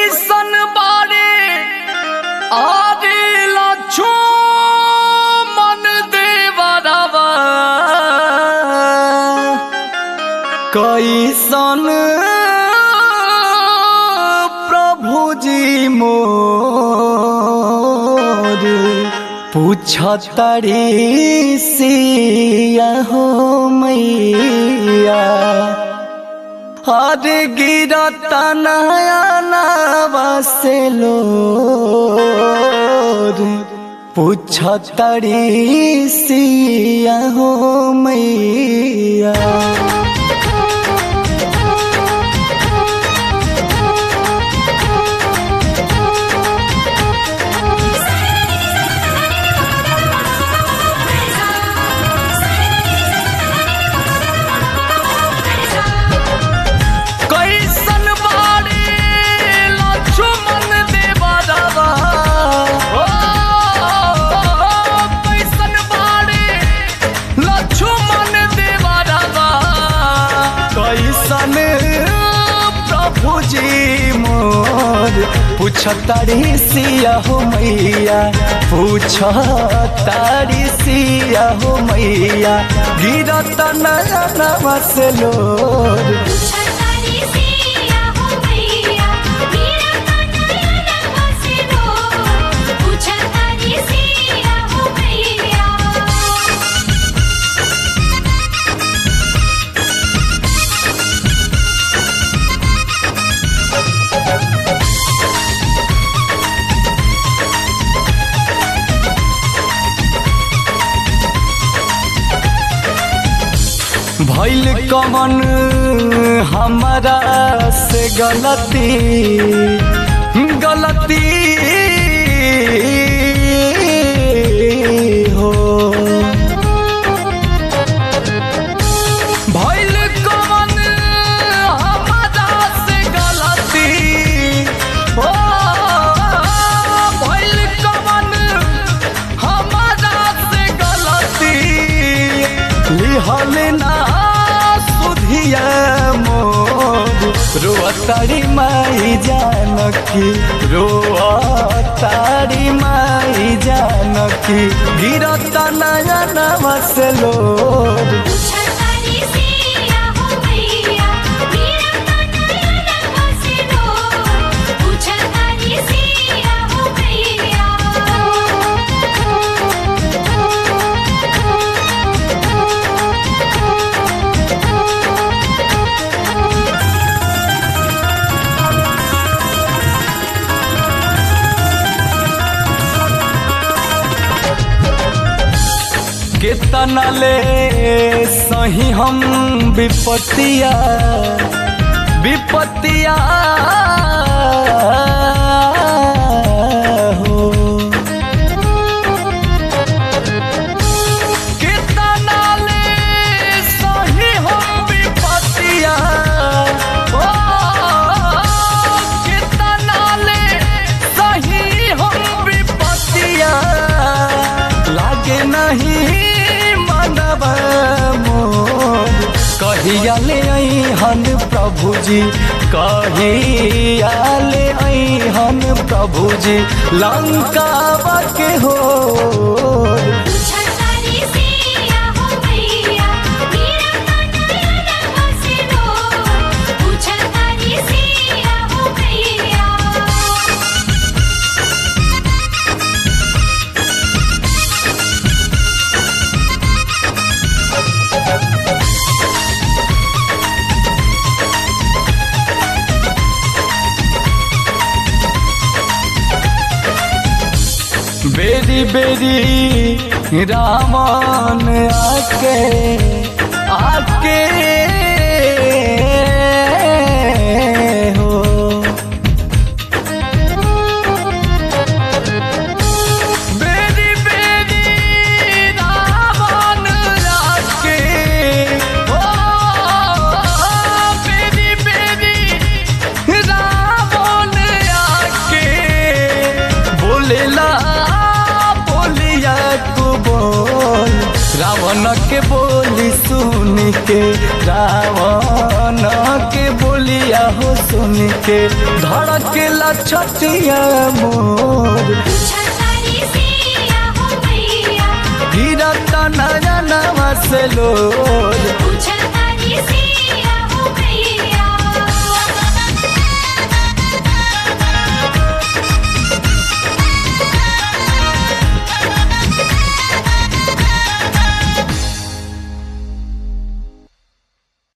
कैसन बारे आरे लछो मन देवरवा कैसन प्रभु जी मोर पूछतरी सिया हो मैया हर गिरत नया से लोर पूछतरी सिया हो मैया कैसन बारे लक्ष्मण देवरवा ओ, कैसन बारे लक्ष्मण देवरवा कैसन प्रभु जी मोर पूछतारी सिया हो मैया पूछतारी सिया हो मैया गिरत नयनवा से लोर छतारी सिया हो मैया मेरा कन्हैया नमसे रो छतारी सिया हो मैया भैल कमन हमारा से गलती गलती हो भैल कमन हमारा से गलती हो भैल कमन हमारा से गलती लिहल ना सुधिया मोर रोअतारी माई जानकी रोअतारी माई जानकी गिरत नयन मसलोर छतारी सिया हो मैया मेरा कन्हैया नमसे रो छतारी सिया हो मैया केतना ले सही हम विपत्तिया विपत्तिया हो केतना ले सही हम विपत्तिया हो केतना ले सही हम विपत्तिया लागे नहीं मनब मोर कहिया ले हन प्रभु जी कहिया ले हन प्रभु जी लंका के हो छतारी सिया हो मैया मेरा कन्हैया नमसे रो छतारी सिया हो मैया बेरी बेरी रामन आके आके हो बेरी बेरी रामन आके हो बेरी बेरी रामन आके बोलेला बोलिया को बोल रावण के बोली सुनी के रावण के बोलिया हो सुन के धड़केला छतिया मोर छतारी सिया हो मैया गिरता नयनवा से लो